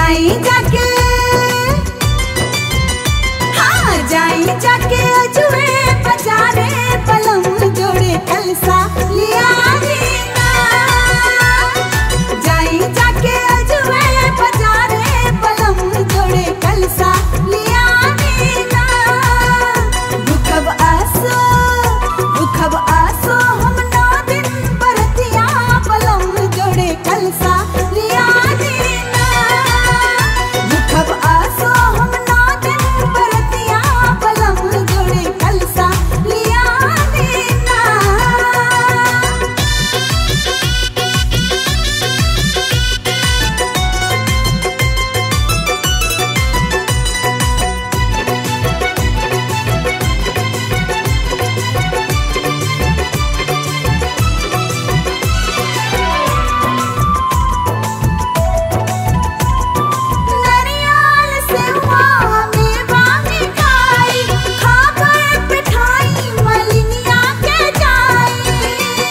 जाई जाके हाँ जाई जाके अजुए बजारे पलम जोड़े कलसा लिया दीना जाई जाके अजुए बजारे पलम जोड़े कलसा लिया दीना दुखब आसो दुखब आसो हम नौ दिन बरतिया पलम जोड़े कलसा लिया दीना दुखब आसो हम नौ दिन बरतिया पलम जोड़े कलसा लिया दीना नरियाल सेवा मेवा मिठाई खाकर पिठाई मलिनिया के जाई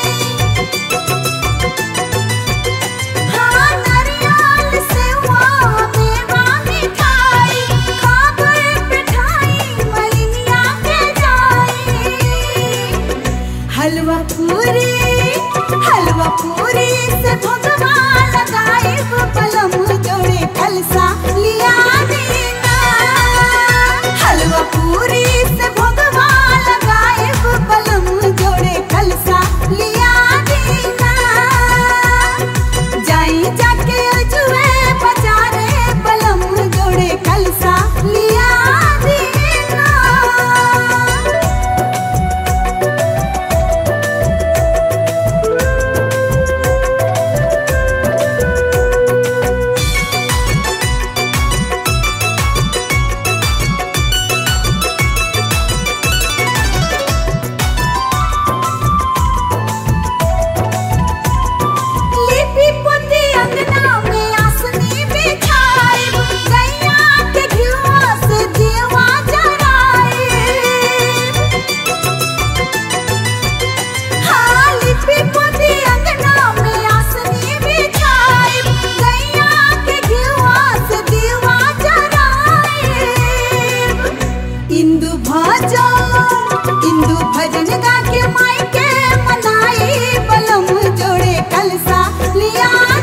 हाँ नरियाल सेवा मेवा मिठाई खाकर पिठाई मलिनिया के जाई हलवा पूरी हलवा पूरी से भगवान लगाइब पलम जोड़े खलसा लिया दीना हलवा पूरी से भगवान लगाइब पलम जोड़े खलसा लिया दीना जाई जाके अजुए बजारे पलम जोड़े खलसा लिया दीना लिपि पोती अंगना में आसनी बिछाइब गैया के घिउवा से दियवा जराइब हाँ लिपि पोती अंगना में आसनी बिछाइब गैया के घिउवा से दियवा जराइब इंदु भजन इंदु भजन गा के माई के मनाई बलम जोड़े कलसा लिया